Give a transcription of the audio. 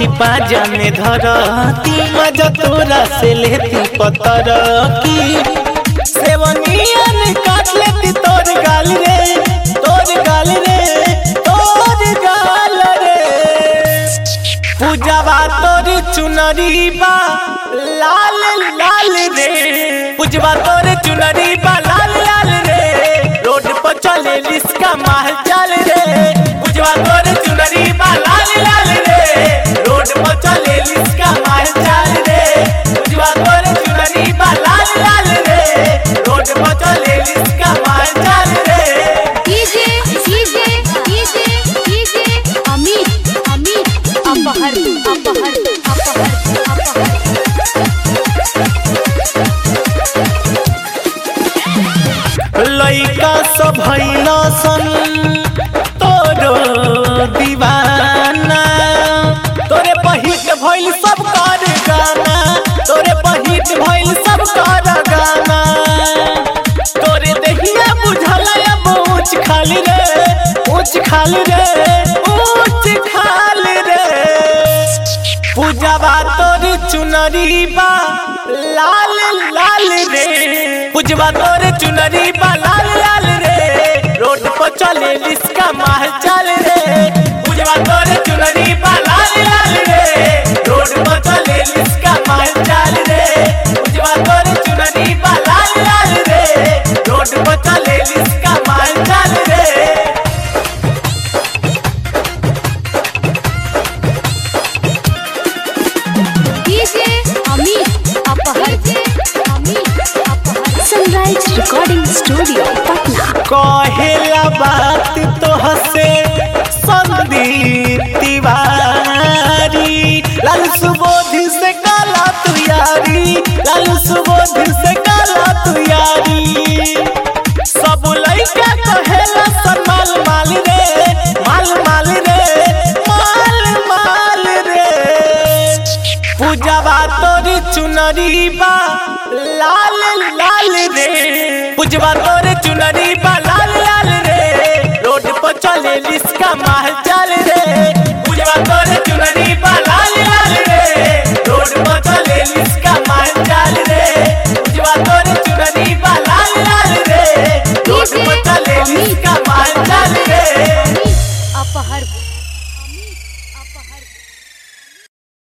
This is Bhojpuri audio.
की पाजा में धरती मजा तोरा से लेती पतर की सेवनियन काट लेती तोर गाल रे तोर गाल रे तोर गाल रे पूजावा तोर चुनरी बा लाल लाल रे पूजवा तोर चुनरी बा लाल लाल रे रोड पर चले लिस्का माल चल रे पूजवा तोर चुनरी बा लाल लाल रे रोड पर चले लिस्का माल चल रे पूजवा तोर चुनरी बा लाल लाल रे रोड पर चले लिस्का माल चल रे DJ DJ DJ DJ Amit Amit अपहर अपहर अपहर अपहर लइका सब भइल सन तोरो दीवाना तोरे पहिट भइल सब कर गाना तोरे पहिट भइल सब कर गाना तोरे देहिया बुझल अब ऊंच खाली रे ऊंच खाली रे ऊंच खाली रे पूजावा तोर चुनरी बा लाल लाल रे पूजवा तोर चुनरी बा लाल लाल रे रोड पर चले लिस्का माह चल रे पूजवा तोर चुनरी बा लाल लाल रे रोड पर चले लिस्का माह चल रे पूजवा तोर चुनरी बा लाल लाल रे रोड पर चले लिस्का माह चल रे डीजे अमित अपहर अमित अपहर सनराइज रिकॉर्डिंग स्टूडियो पटना कहेला बात तो हसे संदीप तिवारी लाल सुबोध से काला तू यारी लाल सुबोध से काला तू यारी सब लइका कहेला सन माल माल रे माल माल रे माल माल रे पूजावा तोर चुनरी बा लाल लाल रे पूजवा तोर चुनरी बा लाल लाल रे रोड पर चले लिस्का माल